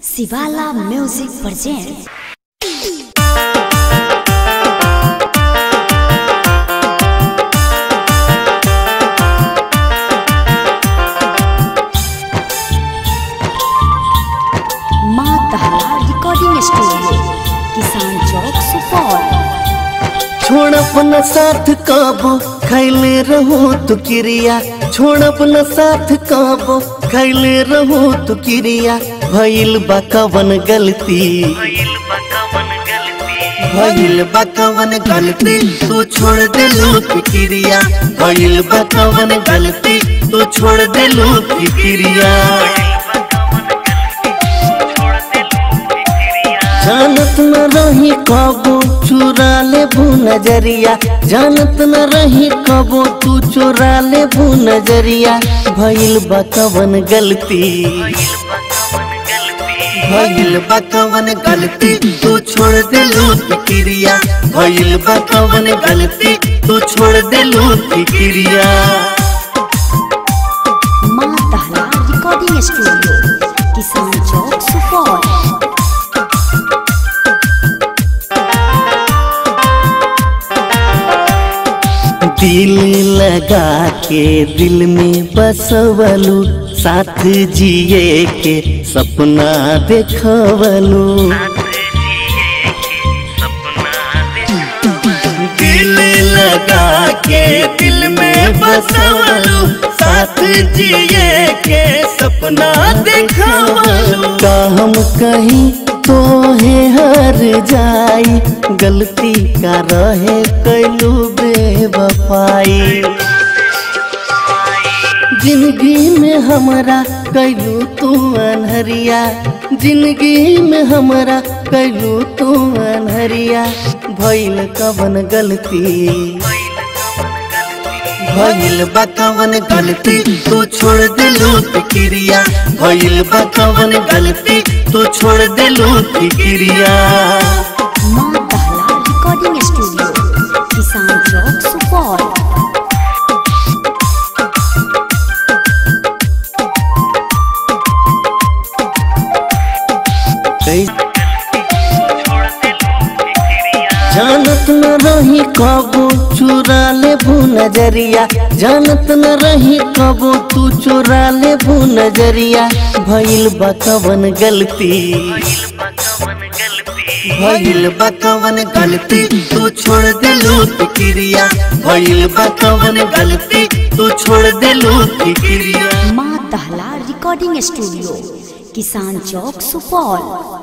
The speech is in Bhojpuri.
शिवाला म्यूजिक प्रेजेंट माँ तहरा रिकॉर्डिंग स्टूडियो किसान चौक सुपौल छोड़ अपना साथ काबो खैले रहो तू किरिया छोड़ अपना साथ काबो खैले रहो तू किरिया भइल बा कवन गलती भइल बा कवन गलती तू छोड़ दे तू किरिया भइल बा कवन गलती तू छोड़ दे तू किरिया जानत न रही कबो चुरा ले भू नजरिया जानत न रही कबो तू चुरा ले भू नजरिया भइल बा कवन गलती भइल बा कवन गलती तू छोड़ दे फिक्रिया भइल बा कवन गलती तू छोड़ दे फिक्रिया माँ तहरा रिकॉर्डिंग स्टूडियो किसान चौक सुपौल दिल लगा के दिल में बसवलू साथ जिए के सपना देखवलू दिल लगा के दिल में बसवलू साथ जिए के सपना देखवलू का हम कहीं तो है हर जाई गलती का रहे कैलू बेवफाई जिंदगी में हमरा कैलू तू अनहरिया जिंदगी में हमरा कैलू तू अनहरिया भइल कवन गलती भइल बा कवन गलती तू छोड़ दिलू फिक्रिया भइल बा कवन गलती तू छोड़ दिलू फिक्रिया माँ तहरा रिकॉर्डिंग स्टूडियो किसान चौक सुपौल जानत न रही कबो चुरा ले भू नजरिया जानत न रही कबो तू चुरा ले भू नजरिया भइल बा कवन गलती भइल बा कवन गलती तू छोड़ दिलू फिक्रिया भइल बा कवन गलती तू छोड़ दिलू फिक्रिया माँ तहला रिकॉर्डिंग स्टूडियो किसान चौक सुपौल